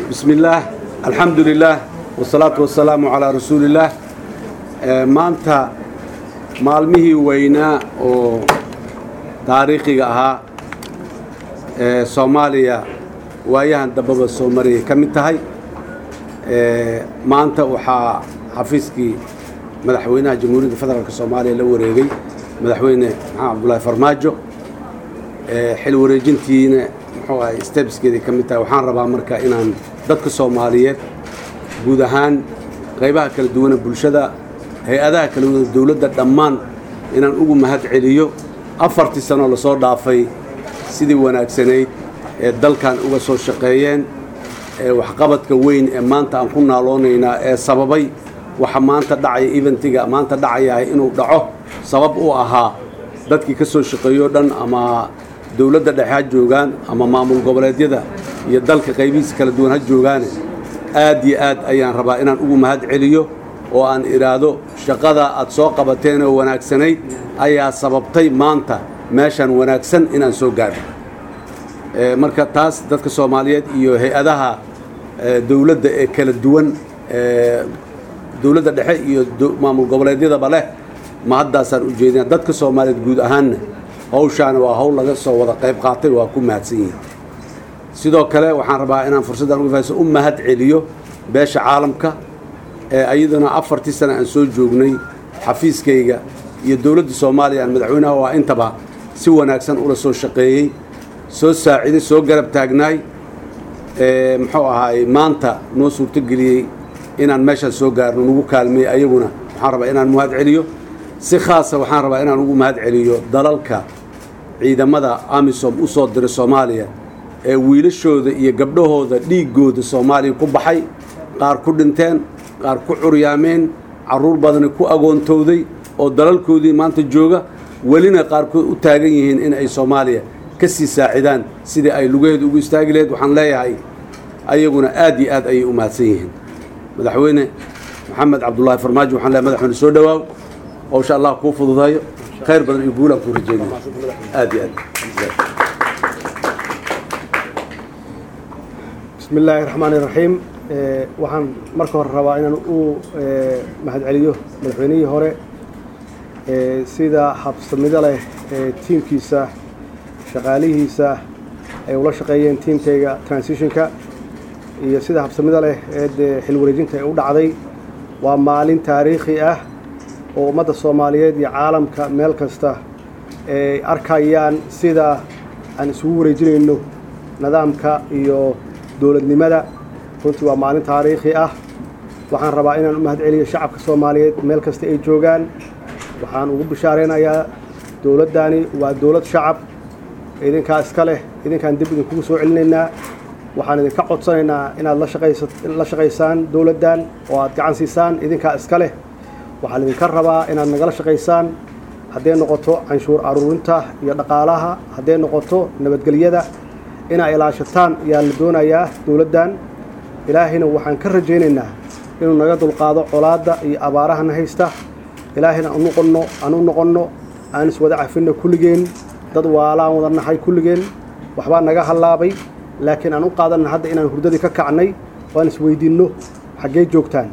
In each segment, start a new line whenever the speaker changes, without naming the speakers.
بسم الله الحمد لله والصلاة والسلام على رسول الله maanta maalmihii weynaa oo taariikhiga ahaa ee soomaaliya waayahan dambaba soo mariyay ka mid tahay maanta waxaa xafiiskii madaxweynaha jamhuuriyadda federaalk soomaaliya la wareegay madaxweyne maxamed cabdulaahi farmaajo xil wareejintiina muxuu ahay stebskeeday ka mid tahay waxaan rabaa marka inaan dadka soomaaliyeed guud ahaan qaybaha kala duwana bulshada hay-adaha kala duwan dowladda dhammaan inaan ugu mahad celiyo afartii sanoo lasoo dhaafay sidii wanaagsanayd ee dalkan uga soo shaqeeyeen ee waxqabadka weyn ee maanta aan ku naaloonaynaa ee sababay waxa maanta dhacaya eventiga maanta dhacayahay inuu dhaco sabab u ahaa dadkii ka soo shaqeeyo dhan ama dowladda dhexe ha joogaan ama maamul goboleedyada iyo dalka qaybihiisa kala duwan ha joogaane aad iyo aad ayaan rabaa inaan ugu mahad celiyo oo aan idhaahdo shaqada aad soo qabateen oo wanaagsanayd ayaa sababtay maanta meeshan wanaagsan inaan soo gaadho marka taas dadka soomaaliyeed iyo hay-adaha dowladda ee kala duwan dowladda dhexe iyo maamul goboleedyadaba leh ma haddaasaan u jeedina dadka soomaaliyeed guud ahaanna hawshaana waa hawl laga soo wada qayb qaatay waa ku mahadsan yihin sidoo kale waxaan rabaa inaan fursaddan uga fahayso u mahad celiyo beesha caalamka ee ayaduna afartii sana aan soo joognay xafiiskayga iyo dowladda soomaaliya aan madaxweynaha waa intaba si wanaagsan ula soo shaqeeyey soo saaciday soo garab taagnaay muxuu ahaay maanta noo suurtogeliyey inaan meeshaan soo gaarno nagu kaalmeey ayaguna waxaan rabaa inaan mahad celiyo si khaasa waxaan rabaa inaan ugu mahad celiyo dalalka ciidamada amisom u soo diray soomaaliya ee wiilashooda iyo gabdhahooda dhiiggooda soomaaliya ku baxay qaar ku dhinteen qaar ku curyaameen carruur badani ku agoontowday oo dalalkoodii maanta jooga welina qaarkood u taagan yihiin in ay soomaaliya ka sii saacidaan sidii ay lugaheeda ugu istaagi laheyd waxaan leeyahay ayaguna aad iyo aad ayay u mahadsan yihiin madaxweyne maxamed cabdulaahi farmaajo waxaan leeyahay madaxweyne soo dhowaaw hawsha allah kuu fududayo khayr badan iyo guulaan kuu rajeynaya aad iyo aad
bismi illaahi raxmaani raxiim waxaan marka hore rabaa inaan u mahadceliyo madaxweynihii hore sida habsamida leh ee tiimkiisa shaqaalihiisa ay ula shaqeeyeen tiimkayga transitionka iyo sida habsamida leh ee dee xil wareejinta ay u dhacday waa maalin taariikhi ah oo ummadda soomaaliyeed iyo caalamka meel kasta ay arkayaan sida aan isugu wareejinayno nidaamka iyo dowladnimada runtii waa maalin taariikhi ah waxaan rabaa inaan u mahad celiyo shacabka soomaaliyeed meel kasta ay joogaan waxaan ugu bishaaraynayaa dowladdani waa dowlad shacab idinkaa iska leh idinkaan dib idinkugu soo celinaynaa waxaan idinka codsanaynaa inaad la shaqaysaan dowladdan oo aad gacan siisaan idinkaa iska leh waxaan idinka rabaa inaad nagala shaqaysaan hadday noqoto canshuur aruurinta iyo dhaqaalaha hadday noqoto nabadgelyada inaa ilaashataan ayaa la doonayaa dowladdan ilaahayna waxaan ka rajaynaynaa inuu naga dulqaado colaadda iyo abaarahana haysta ilaahayna aan noqonno aan u noqonno aan iswada cafinno kulligeen dad waalaan wada nahay kulligeen waxbaa naga hallaabay laakiin aan u qaadanna hadda inaan hurdadii ka kacnay waan isweydiinno xaggee joogtaan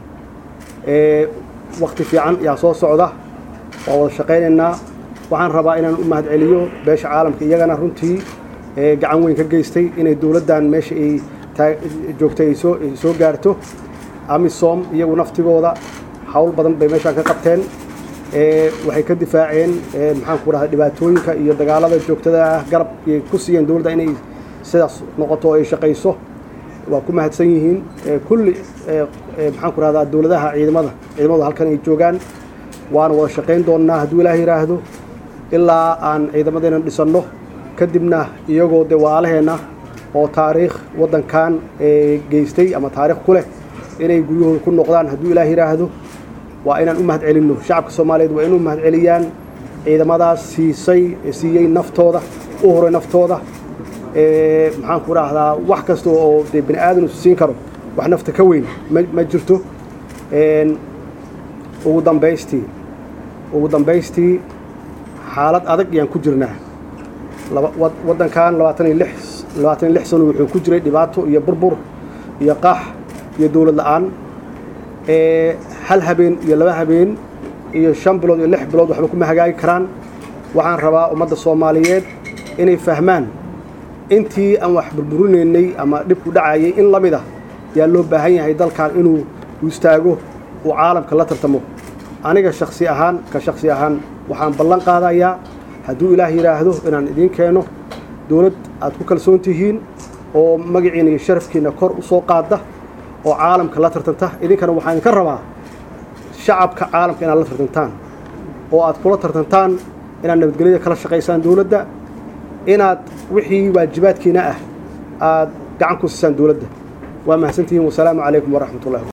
wakhti fiican yaa soo socda waa wada shaqaynaynaa waxaan rabaa inaan u mahad celiyo beesha caalamka iyagana runtii gacan weyn ka geystay inay dowladdan meesha ay joogtay ay soo gaarto amisom iyagu naftigooda hawl badan bay meeshaan ka qabteen waxay ka difaaceen maxaanku rahda dhibaatooyinka iyo dagaalada joogtada ah garab ay ku siiyeen dowladda inay sidaas noqoto oo ay shaqayso waa ku mahadsan yihiin kulli maxaanku rahdaa dowladaha ciidamada ciidamadu halkan ay joogaan waana wada shaqayn doonnaa hadduu ilaah yidhaahdo ilaa aan ciidamadeena dhisanno kadibna iyagoo de waalaheenna oo taariikh waddankan geystay ama taariikh ku leh inay guryahooda ku noqdaan hadduu ilaah yidhaahdo waa inaan u mahad celinno shacabka soomaaliyeed waa inuu mahad celiyaan ciidamadaas siisay siiyey naftooda u horay naftooda maxaanku idhaahdaa wax kasta oo dee bani aadan isu siin karo wax nafta ka weyn ma jirto ugu dambaystii ugu dambaystii xaalad adag ayaan ku jirnaa waddankan labaatan iyo lix labaatan iyo lix sano wuxuu ku jiray dhibaato iyo burbur iyo qax iyo dowlad la-aan hal habeen iyo laba habeen iyo shan bilood iyo lix bilood waxba kuma hagaagi karaan waxaan rabaa ummadda soomaaliyeed inay fahmaan intii aan wax burburinaynay ama dhibku dhacayay in la mid ah yaa loo baahan yahay dalkan inuu istaago uu caalamka la tartamo aniga shaksi ahaan ka shaksi ahaan waxaan ballan qaadayaa hadduu ilaah yidhaahdo inaan idiin keeno dowlad aad ku kalsoon tihiin oo magaciina iyo sharafkiina kor u soo qaada oo caalamka la tartanta idinkana waxaan idinka rabaa shacabka caalamka inaad la tartantaan oo aad kula tartantaan inaad nabadgelyada kala shaqaysaan dowladda inaad wixii waajibaadkiina ah aad gacan ku siisaan dowladda waa mahadsantihiin wasalaamu calaykum waraxmat ullahi